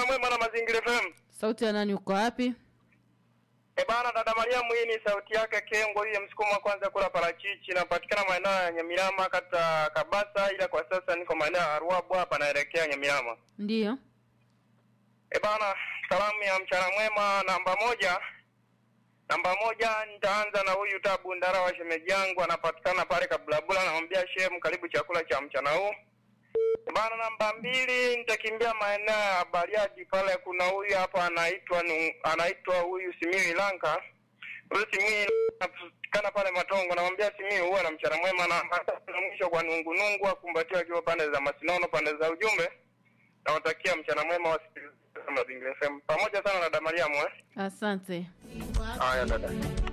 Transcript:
mwema na mazingira FM. Sauti ya nani uko wapi? E bana, dada Mariamu, hii ni sauti yake Kengo, hiyo msukumo wa kwanza kula parachichi. Napatikana maeneo ya Nyamirama kata Kabasa, ila kwa sasa niko maeneo ya Ruabu hapa, naelekea Nyamirama. Ndiyo. E bana, salamu ya mchana mwema namba moja. Namba moja nitaanza na huyu Tabu Ndara wa shemeji yangu, anapatikana pale Kabulabula. Namwambia shemu, karibu chakula cha mchana huu. E bana, namba mbili nitakimbia maeneo ya Bariadi pale, kuna huyu hapa anaitwa Nu- anaitwa huyu Simiyu Lanka. Huyu Simiyu anapatikana pale Matongo, namwambia Simiyu huwa na mchana mwema. Na na mwisho kwa Nungu Nungu akumbatiwa akiwa pande za Masinono, pande za ujumbe nawatakia mchana mwema wasikilizaji wa Mazingira FM pamoja sana na dada Mariamu eh. Asante. Haya dada.